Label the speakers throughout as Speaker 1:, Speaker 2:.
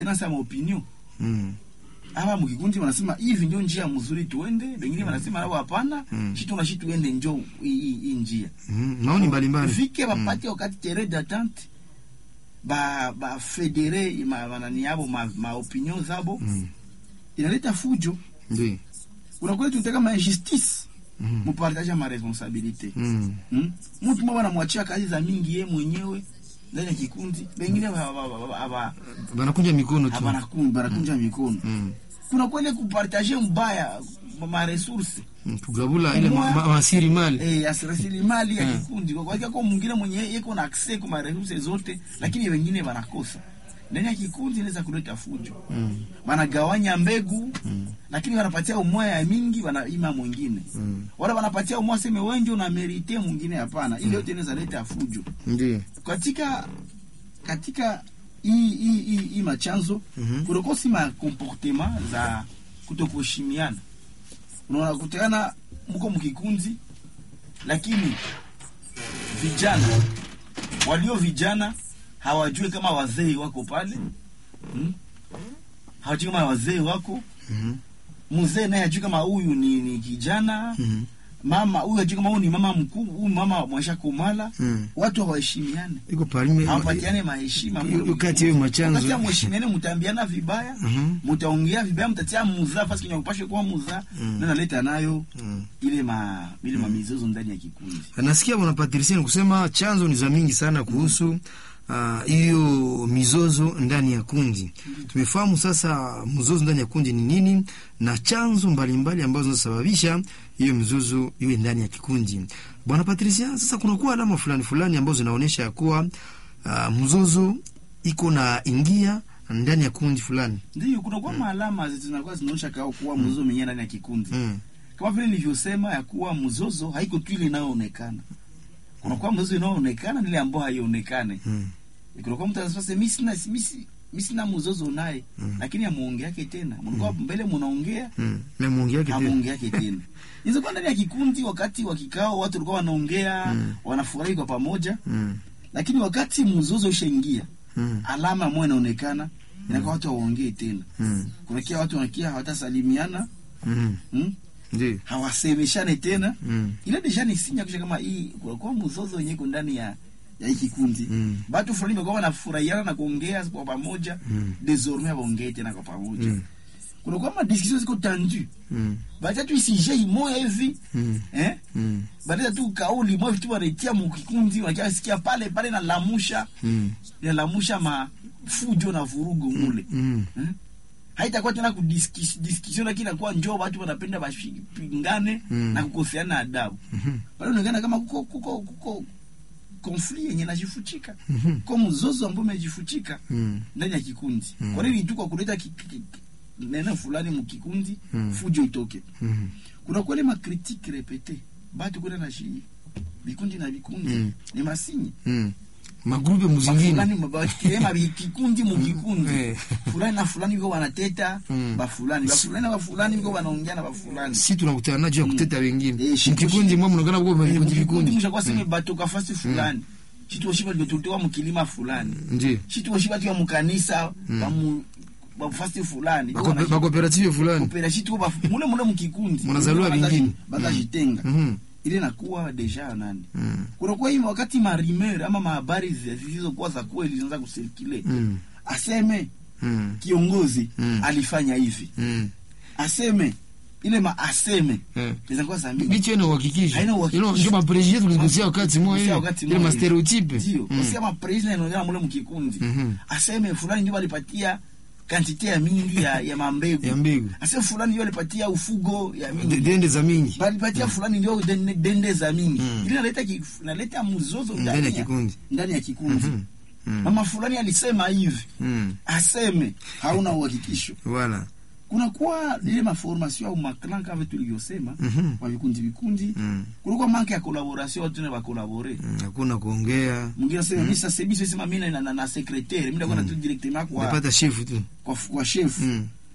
Speaker 1: tena sama opinion
Speaker 2: Mm.
Speaker 1: hapa mkikundi wanasema hivi ndio njia mzuri tuende, wengine wanasema nao hapana,
Speaker 2: Mm.
Speaker 1: shitu na shitu ende njo hii hii- hii njia
Speaker 2: Mm. Maoni mbalimbali.
Speaker 1: fike bapate wakati tere d'attente ba ba federe ma manani yabo ma, ma opinion zabo
Speaker 2: Mm.
Speaker 1: inaleta fujo.
Speaker 2: Ndio.
Speaker 1: Unakuwa tunataka ma injustice
Speaker 2: Mm.
Speaker 1: mupartage ma responsabilite
Speaker 2: Mm.
Speaker 1: hmm? Mtu mmoja anamwachia kazi za mingi ye mwenyewe ndani ya kikundi, wengine haba
Speaker 2: Banakunja mikono tu.
Speaker 1: banakunja mikono
Speaker 2: Mm.
Speaker 1: kuna kwele kupartage mbaya ma- ma resource
Speaker 2: Mm. Kugabula ile
Speaker 1: Mwa-
Speaker 2: ma- ma- masiri mali.
Speaker 1: eh, ya rasilimali ya
Speaker 2: Mm.
Speaker 1: kikundi kwa kwa kwa mwingine mwenye yeko na access kwa resource zote, lakini wengine wanakosa ndani ya kikundi, inaweza kuleta fujo.
Speaker 2: Mm.
Speaker 1: Wanagawanya mbegu
Speaker 2: Mm.
Speaker 1: lakini wanapatia umoja ya mingi, wanaima mwingine
Speaker 2: Mm.
Speaker 1: wanapatia umoja seme wengi una merite mwingine hapana. Ile yote inaweza leta fujo
Speaker 2: Ndio.
Speaker 1: katika katika hii hii hii hii machanzo
Speaker 2: Mhm.
Speaker 1: kunakuwa si ma comportement za kutokuheshimiana. Unaona, kutana mko mkikundi, lakini vijana walio vijana hawajui kama wazee wako pale hmm? hawajui kama wazee wako
Speaker 2: Mhm.
Speaker 1: mzee naye hajui kama huyu ni, ni kijana
Speaker 2: Mhm.
Speaker 1: mama huyu hajui kama huyu ni mama mkuu huyu mama mwasha kumala
Speaker 2: Mm.
Speaker 1: watu hawaheshimiane
Speaker 2: Iko parime.
Speaker 1: hawapatiane maheshima
Speaker 2: Hiyo- hiyo kati ya hiyo machanzo.
Speaker 1: Wakati ya mheshimiane mtaambiana vibaya
Speaker 2: Mhm.
Speaker 1: mtaongea vibaya mtatia muzaa fasi kenye upashe kuwa muzaa
Speaker 2: Mm.
Speaker 1: na naleta nayo
Speaker 2: Mm.
Speaker 1: ile ma ile mamizozo ndani ya kikundi
Speaker 2: Nasikia bwana Patricia ni kusema chanzo ni za mingi sana kuhusu ah, hiyo mizozo ndani ya kundi. Tumefahamu sasa mzozo ndani ya kundi ni nini na chanzo mbalimbali ambazo zinasababisha hiyo mizozo iwe ndani ya kikundi. Bwana Patricia, sasa kunakuwa alama fulani fulani ambazo zinaonyesha ya kuwa ah, mzozo iko na ingia ndani ya kundi fulani.
Speaker 1: ndio kuna kwa maalama zinakuwa zinaonyesha kao kuwa mzozo mwenyewe ndani ya kikundi
Speaker 2: Mm.
Speaker 1: kama vile nilivyosema ya kuwa mzozo haiko tu ile inayoonekana kuna kwa mzozo inayoonekana na ile ambayo haionekane
Speaker 2: Mm.
Speaker 1: kuna kwa mtu anasema mimi sina mimi si- mimi sina mzozo naye
Speaker 2: Mm.
Speaker 1: lakini amuongea yake tena mlikuwa mbele mnaongea
Speaker 2: Mm. Na mungi yake tena.
Speaker 1: amuongea yake tena inaweza kuwa ndani ya kikundi wakati wa kikao watu walikuwa wanaongea
Speaker 2: Mm.
Speaker 1: wanafurahi kwa pamoja
Speaker 2: Mm.
Speaker 1: lakini wakati mzozo ushaingia
Speaker 2: Mm.
Speaker 1: alama moja inaonekana inakuwa watu hawaongei tena
Speaker 2: Mm.
Speaker 1: kunakia watu wanakia hawatasalimiana
Speaker 2: Mm.
Speaker 1: hmm?
Speaker 2: Ndio.
Speaker 1: hawasemeshane tena
Speaker 2: Mm.
Speaker 1: ile deja ni sinya kusha kama hii kwa mzozo wenyewe iko ndani ya ya hii kikundi
Speaker 2: Mm.
Speaker 1: watu fulani wamekuwa wanafurahiana na kuongea kwa pamoja
Speaker 2: Mm.
Speaker 1: désormais hawaongei tena kwa pamoja
Speaker 2: Mm.
Speaker 1: kuna kwa ma discussion ziko tendu
Speaker 2: Mm.
Speaker 1: bacha tu isije imoya hivi
Speaker 2: Mm.
Speaker 1: eh
Speaker 2: Mm.
Speaker 1: baada tu kauli moja tu wanaitia mu kikundi wanakia sikia pale pale na lamusha
Speaker 2: Mm.
Speaker 1: na lamusha ma fujo na vurugu mule
Speaker 2: Mm.
Speaker 1: eh? haitakuwa tena kudiskussion lakini inakuwa njoo watu wanapenda bashipingane
Speaker 2: Mm.
Speaker 1: na kukoseana adabu
Speaker 2: Mhm.
Speaker 1: pale unaonekana kama kuko kuko kuko konfli yenye najifuchika
Speaker 2: Mhm.
Speaker 1: kwa mzozo ambao umejifuchika
Speaker 2: Mm.
Speaker 1: ndani ya kikundi
Speaker 2: Mm.
Speaker 1: kwa nini tu kwa kuleta ki- ki- ki- neno fulani mukikundi
Speaker 2: Mm.
Speaker 1: fujo itoke
Speaker 2: Mhm.
Speaker 1: kuna kwele makritike repete batu kwenda na shi vikundi na vikundi
Speaker 2: Mm.
Speaker 1: ni masinyi
Speaker 2: Mm. magrupe muzingine
Speaker 1: fulani bakirema kikundi mukikundi
Speaker 2: Eh.
Speaker 1: fulani na fulani viko wanateta
Speaker 2: Mm.
Speaker 1: bafulani bafulani na bafulani viko wanaongea na bafulani
Speaker 2: si tunakutana najo ya kuteta wengine
Speaker 1: Eh, shi-
Speaker 2: mkikundi mwa mnakana kwa vikundi
Speaker 1: vikundi
Speaker 2: vikundi
Speaker 1: mshakuwa sema batoka fasi fulani chituoshiba tutoa mukilima fulani
Speaker 2: ndio
Speaker 1: chituoshiba tuya mukanisa bamu bafasi fulani
Speaker 2: Bako- bakooperative fulani
Speaker 1: opera shitu ba mule mule mukikundi
Speaker 2: Munazaliwa vingine.
Speaker 1: bakajitenga
Speaker 2: Mhm.
Speaker 1: ile nakuwa deja nani
Speaker 2: Mm.
Speaker 1: kunakuwa hii wakati marimer ama mahabari zi- zilizokuwa za kweli zinaanza kusirkule
Speaker 2: Mm.
Speaker 1: aseme
Speaker 2: Mm.
Speaker 1: kiongozi
Speaker 2: Mm.
Speaker 1: alifanya hivi
Speaker 2: Mm.
Speaker 1: aseme ile ma aseme
Speaker 2: Eh.
Speaker 1: zinakuwa za mingi
Speaker 2: bicho ina uhakikisho
Speaker 1: Haina uhakikisho.
Speaker 2: ilo ndio maprejie tulizungumzia wakati mmoja
Speaker 1: Kusia
Speaker 2: ile
Speaker 1: wakati
Speaker 2: ile
Speaker 1: mmoja.
Speaker 2: ma stereotype
Speaker 1: ndio
Speaker 2: Mm.
Speaker 1: usia ma president inaongea mule mkikundi
Speaker 2: Mhm.
Speaker 1: aseme fulani ndio alipatia kantite ya mingi ya, ya mambegu
Speaker 2: ya mbegu
Speaker 1: aseme fulani ndio alipatia ufugo ya mingi
Speaker 2: De- dende za mingi
Speaker 1: balipatia fulani ndio dende, dende za mingi
Speaker 2: Mm.
Speaker 1: ile inaleta ki- inaleta mzozo
Speaker 2: ndani ya
Speaker 1: ndani ya
Speaker 2: kikundi
Speaker 1: ndani ya kikundi
Speaker 2: Mhm. Mm.
Speaker 1: mama fulani alisema hivi
Speaker 2: Mm.
Speaker 1: aseme hauna uhakikisho
Speaker 2: Voilà.
Speaker 1: kunakuwa ile maformation au maklan kama tulivyosema
Speaker 2: Mhm.
Speaker 1: kwa vikundi vikundi
Speaker 2: Mm.
Speaker 1: kulikuwa manke ya collaboration watu na bakolabore
Speaker 2: Mm. hakuna kuongea
Speaker 1: mwingine asema mimi sasa hivi sema mimi na, na, na secretaire mimi ndakwenda tu directement kwa
Speaker 2: unapata shifu tu
Speaker 1: kwa, kwa chef
Speaker 2: Mm.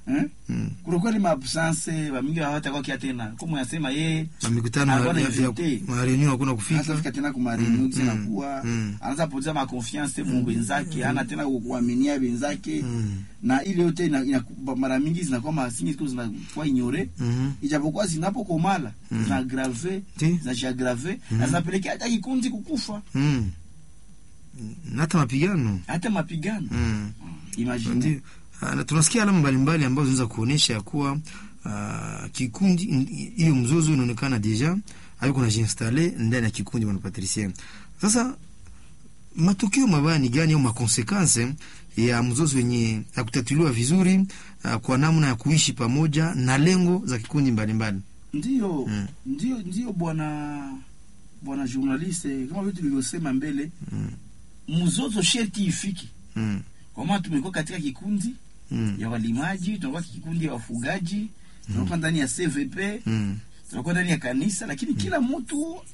Speaker 1: eh?
Speaker 2: Mm.
Speaker 1: kunakuwa ile maabsence bamingi hawatakuwa kia tena kama yasema yeye
Speaker 2: Na mikutano ya-
Speaker 1: Hakuna
Speaker 2: ya- ya-
Speaker 1: invité.
Speaker 2: ma reunion hakuna kufika
Speaker 1: hatafika tena kuma reunion
Speaker 2: Mm,
Speaker 1: tena
Speaker 2: mm,
Speaker 1: kuwa
Speaker 2: mm.
Speaker 1: anaanza poteza ma confiance mu wenzake hana tena kuaminia wenzake
Speaker 2: Mm.
Speaker 1: na ile yote ina, ina, mara mingi zinakuwa masingi ziko zinakuwa ignore
Speaker 2: Mhm.
Speaker 1: ijapokuwa zinapokomala
Speaker 2: Mm.
Speaker 1: zinagrave
Speaker 2: Ndi.
Speaker 1: zinajiagrave na zinapelekea hata kikundi kukufa
Speaker 2: Mm. Na hata mapigano
Speaker 1: hata mapigano
Speaker 2: Mm.
Speaker 1: imagine
Speaker 2: Ndio. Ah, na tunasikia alama mbalimbali ambazo zinaweza kuonyesha ya kuwa ah, kikundi in- hiyo mzozo inaonekana deja hayuko na jinstale ndani ya kikundi bwana Patricien. Sasa matukio mabaya ni gani au makonsekanse ya mzozo wenye ya kutatuliwa vizuri ah, kwa namna ya kuishi pamoja na lengo za kikundi mbalimbali?
Speaker 1: ndio
Speaker 2: Mm.
Speaker 1: ndio ndio bwana bwana journaliste kama vile tulivyosema mbele
Speaker 2: Mm.
Speaker 1: mzozo sherti ifiki
Speaker 2: Mm.
Speaker 1: kwa maana tumekuwa katika kikundi
Speaker 2: Mm.
Speaker 1: ya walimaji tunakuwa kikundi ya wafugaji tunakuwa ndani ya CVP
Speaker 2: Mm.
Speaker 1: tunakuwa ndani ya kanisa lakini kila mtu